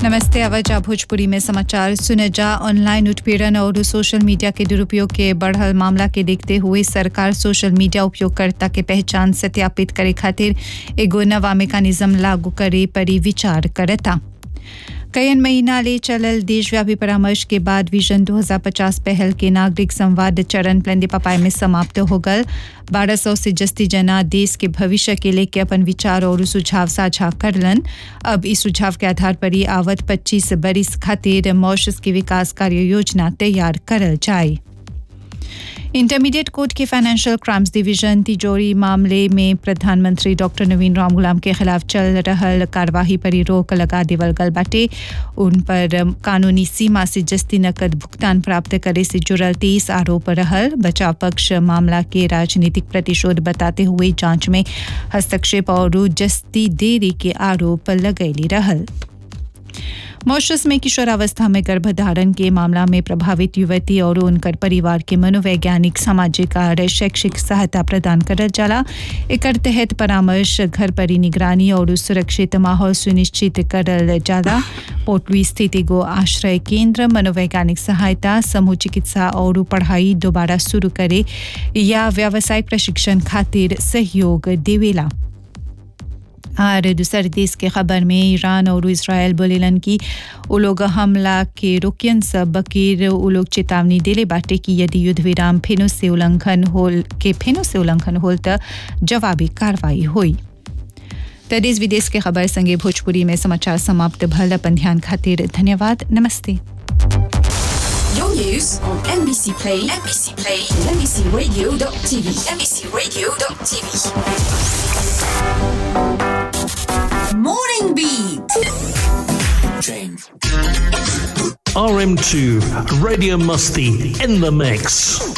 नमस्ते आवाजा भोजपुरी में समाचार सुनजा ऑनलाइन उत्पीड़न और सोशल मीडिया के दुरुपयोग के बढ़ल मामला के देखते हुए सरकार सोशल मीडिया उपयोगकर्ता के पहचान सत्यापित करे खातिर एगो नवा मेकानिज्म लागू करे परी विचार करता कयन महीना ले चलल देशव्यापी परामर्श के बाद विजन 2050 पहल के नागरिक संवाद चरण प्लंदी पपाई में समाप्त हो गल बारह सौ से जस्ती जना देश के भविष्य के लेके अपन विचार और सुझाव साझा करलन अब इस सुझाव के आधार पर ही आवत 25 बरिस खातिर मॉरिशस की विकास कार्य योजना तैयार करल जाए इंटरमीडिएट कोर्ट के फाइनेंशियल क्राइम्स डिवीजन तिजोरी मामले में प्रधानमंत्री डॉक्टर नवीन राम गुलाम के खिलाफ चल रहल कार्यवाही पर रोक लगा देवल गल बाटे उन पर कानूनी सीमा से जस्ती नकद भुगतान प्राप्त करे से जुड़ल तेईस आरोप रहल बचाव पक्ष मामला के राजनीतिक प्रतिशोध बताते हुए जांच में हस्तक्षेप और जस्ती देरी के आरोप लगैली रहल मॉरिशस में किशोरावस्था में गर्भधारण के मामला में प्रभावित युवती और उनकर परिवार के मनोवैज्ञानिक सामाजिक और शैक्षिक सहायता प्रदान करल जाला एकर तहत परामर्श घर पर ही निगरानी और सुरक्षित माहौल सुनिश्चित करल जाला पोटलुई स्थित एगो आश्रय केंद्र मनोवैज्ञानिक सहायता समूह चिकित्सा और पढ़ाई दोबारा शुरू करे या व्यावसायिक प्रशिक्षण खातिर सहयोग देवेला और दूसर देश के खबर में ईरान और इसराइल बोलेलन कि वो लोग हमला के रोकियन सब बकीर वो लोग चेतावनी दिले बाटे कि यदि युद्ध विराम फेनो से उल्लंघन होल के फेनो से उल्लंघन होल तो जवाबी कार्रवाई हुई तो देश विदेश के खबर संगे भोजपुरी में समाचार समाप्त भल अपन ध्यान खातिर धन्यवाद नमस्ते Your news on NBC Play, NBC Play, and NBCRadio.tv, NBCRadio.tv. Morning Beat. RM2, Radio Musty in the mix.